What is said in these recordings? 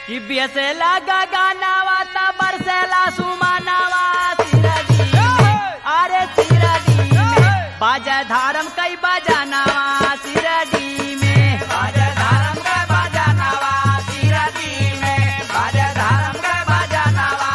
कि बेसेला गगनावा ता बरसेला सुमनावा सिरडी में अरे सिरडी में बाजा धारम कई बजानावा सिरडी में बाजा धारम का बजानावा सिरडी में बाजा धारम का बजानावा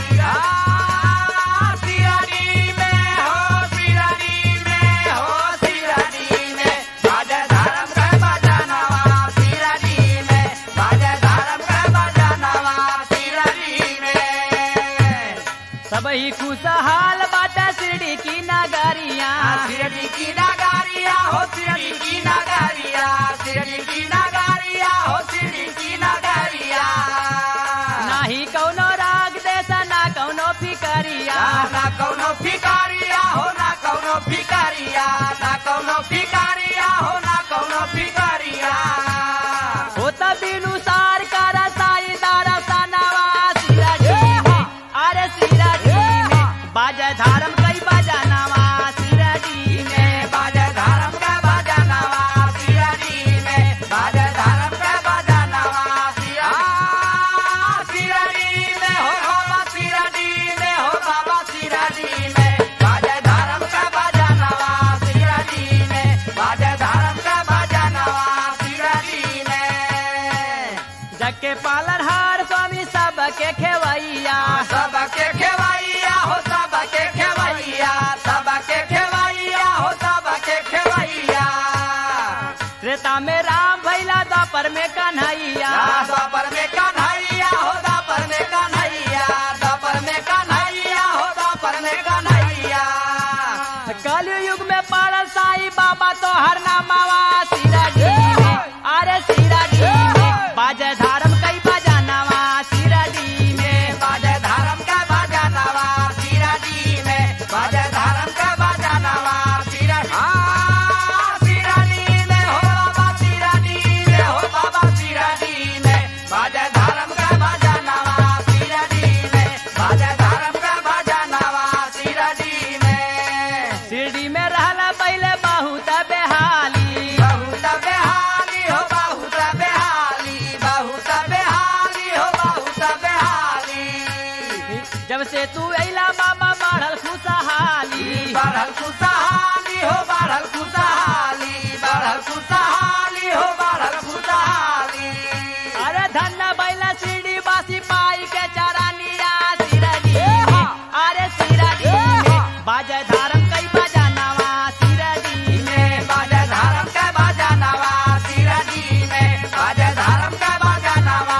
सिरडी में हो सिरडी में हो सिरडी में बाजा धारम का बजानावा सिरडी में बाजा धारम का बजानावा सिरडी में सब ही खुशहाल बाटा शिरडी की नगरिया सिरडी की नगारिया हो सिरडी की नगारिया सिरडी की नगारिया हो सिरडी की नगारिया नाही कौनो राग देसा ना कौनो फिकरिया ना कौनो भिकारिया हो ना कौनो भिकारिया ना कौनो भिकारिया हो ना कौनो भिकारिया हो तबिनु सार करा साई दारा सनावा सिरडी में अरे सिरडी में बाजा धारम कई बजानावा सिरडी में बाजा धारम का बजानावा सिरडी में बाजा धारम का बजानावा सिरडी में हो बाबा सिरडी में हो बाबा सिरडी में बाजा धारम का बजानावा सिरडी में बाजा धारम का बजानावा सिरडी में जग के पालन हार स्वामी सबके खेवैया सबके खेवैया हो सबके खेवैया सबके खेवैया हो सबके खेवैया त्रेता में राम भैला द्वापर में कन्हैया दापर में कन्हैया हो दापर में कन्हैया दापर में कन्हैया हो दापर में कन्हैया कल युग में पड़ल साई बाबा तो हर नामावा सिरडी में अरे सिरडी में बाजा धारम कई बजानावा सिरडी में बाजा धारम का बजानावा सिराडी में बाजा धारम का बजानावा सिराडी सिराडी में हो बाबा सिराडी में हो बाबा सिराडी में बाजा धारम का बजानावा सिराडी में बाजा धारम का बजानावा सिराडी में शिरडी में रहला पहले बहुत बेहाली बहुत बेहाली हो बहुत बेहाली बहुत बेहाली हो बहुत बेहाली जब से तू अला बाबा बढ़ल खुशहाली बढ़ल खुशहाली हो बढ़ल खुशहाली बढ़ल खुशहाली हो बढ़ल खुशहाली अरे धन बैला शिरडी बासी पाई के चरानिया सिरडी में अरे सिरडी में बाजा धारम कई बजानावा सिरडी में में बाजा धारम का बजानावा सिरडी में बाजा धारम का बजानावा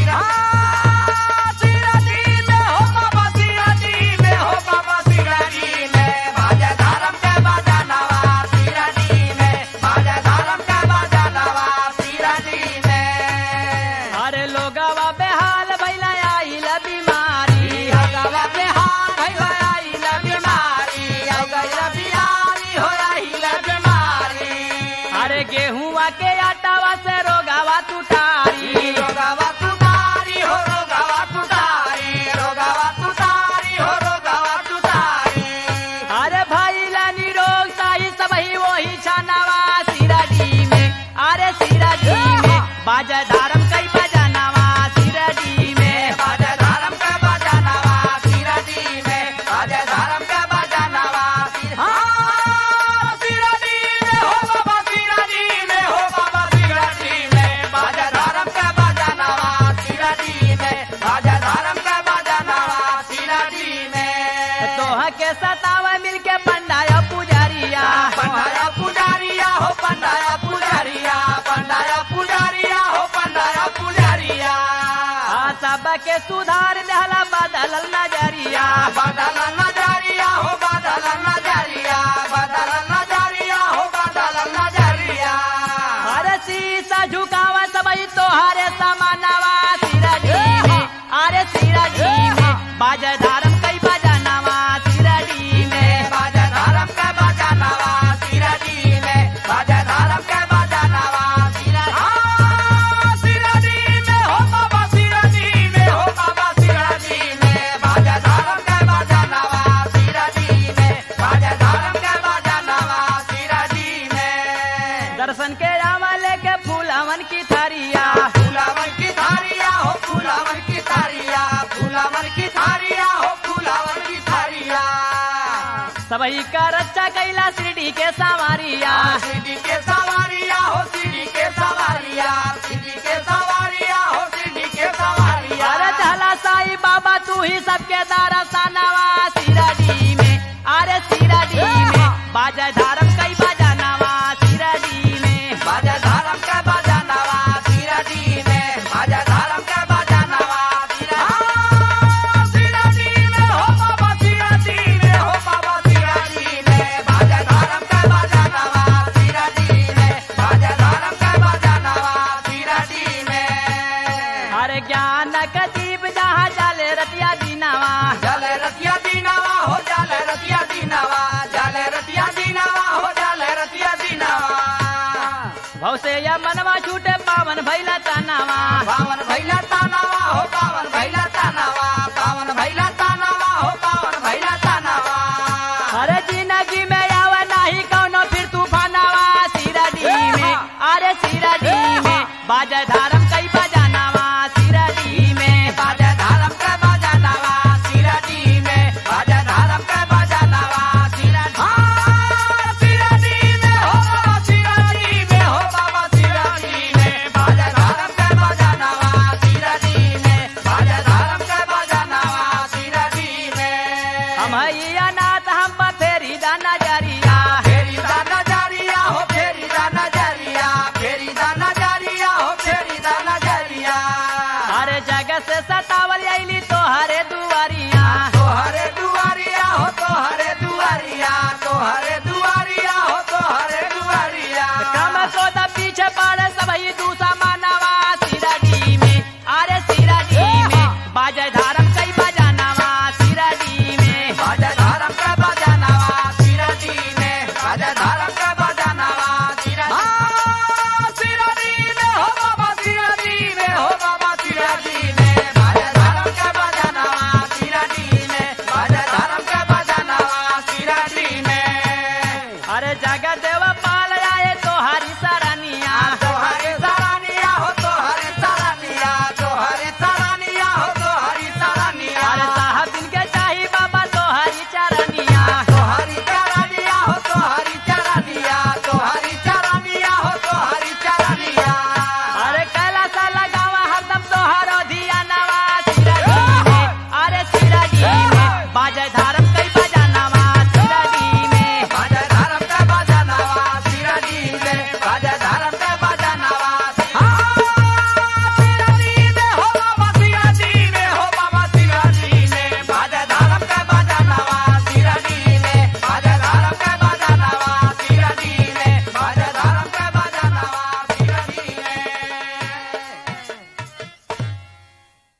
सिरडी में हो बाबा सिरडी में हो बाबा सिरडी में बाजा धारम का बजानावा सिरडी में बाजा धारम का बजानावा सिरडी में अरे लोगवा बेहाल भैला आइल बीमारी हगवा बिहार भइल आइल बीमारी अगल बिहारी हो आइल बीमारी अरे गेहुआ के आटावा से रोगावा तुटारी रोगावा तुटारी हो रोगावा तुटारी रोगावा तुटारी हो रोगावा तुटारी अरे भैला निरोग साही सब ही वही छानावा सिरडी में अरे सिरडी में बाजा धारम कई बजानावा सिरडी में बाजा धारम का बजानावा सिरडी में बाजा धारम का बजानावा हाँ, सिरडी में हो बाबा सिरडी में हो बाबा सिरडी में बाजा धारम का बजानावा सिरडी में बाजा धारम का बजानावा सिरडी में तोह के सतावा मिल के पंडाया पुजारिया पंडाया पुजारिया हो पंडाया पुजारिया पंडाया पुजारिया हो पंडाया पुजारिया आ सब के सुधार दहला बदल नजरिया बदल नजरिया हो बदल नजरिया बदल नजरिया हो बदल नजरिया अरे शीशा झुकावा सबई तोहारे समानावा सिरडी में अरे सिरडी में बाजा धारम कई बजानावा सिरडी में बाजा धारम का बजानावा सिरडी में बाजा धारम का बजानावा सिरडी में हो बाबा सिरडी में हो बाबा सिरडी में बाजा धारम का बजानावा सिरडी में बाजा धारम का बजानावा सिरडी में दर्शन के आवा लेके फूलवन की थरिया फुलावन की धार सबही का रक्षा कैला शिरडी के सावरिया सीढ़ी के सवारिया हो सीढ़ी के सवारिया सीढ़ी के सवारिया हो सीढ़ी के सवारिया अरे चला साई बाबा तू ही सबके दरसनवा शिरडी में अरे शिरडी में बाजा धर्म कई बजानवा शिरडी में बाजा धर्म का बाजा नवा सीराडी में बाजा धर्म का बाजा नवा सीराडी में हो बाबा सीराडी में हो बाबा सीराडी में बाजा धर्म का बाजा नवा सीराडी में बाजा धर्म का बाजा नवा सीराडी में अरे ज्ञान का दीप जहाँ जले रतिया दीनावा जल रतिया दीनावा हो जल रतिया दीनावा जल रतिया दीनावा हो जल रतिया दीनावा भव से या मनवा छूटे पावन भैला तनावा पावन भैला तानावा हो पावन भैला तानावा पावन भैला तानावा हो पावन भैला तानावा अरे जिंदगी में आवे नहीं कौनो फिर तूफानावा शिरडी में अरे शिरडी में बाजा धर्म कई बजानावा शिरडी में बाजा धर्म का बाजा नवा सिराडी में बाजा धर्म का बाजा नवा सिराडी सिराडी में हो बाबा सिराडी में हो बाबा सिराडी में बाजा धर्म का बाजा नवा सिराडी में बाजा धर्म का बाजा नवा सिराडी में हम हई अनाथ हम पर फेरी दा नजरिया फेरी दा नजरिया हो फेरी दा नजरिया फेरी दा नजरिया हो फेरी दा नजरिया अरे जगत से सताव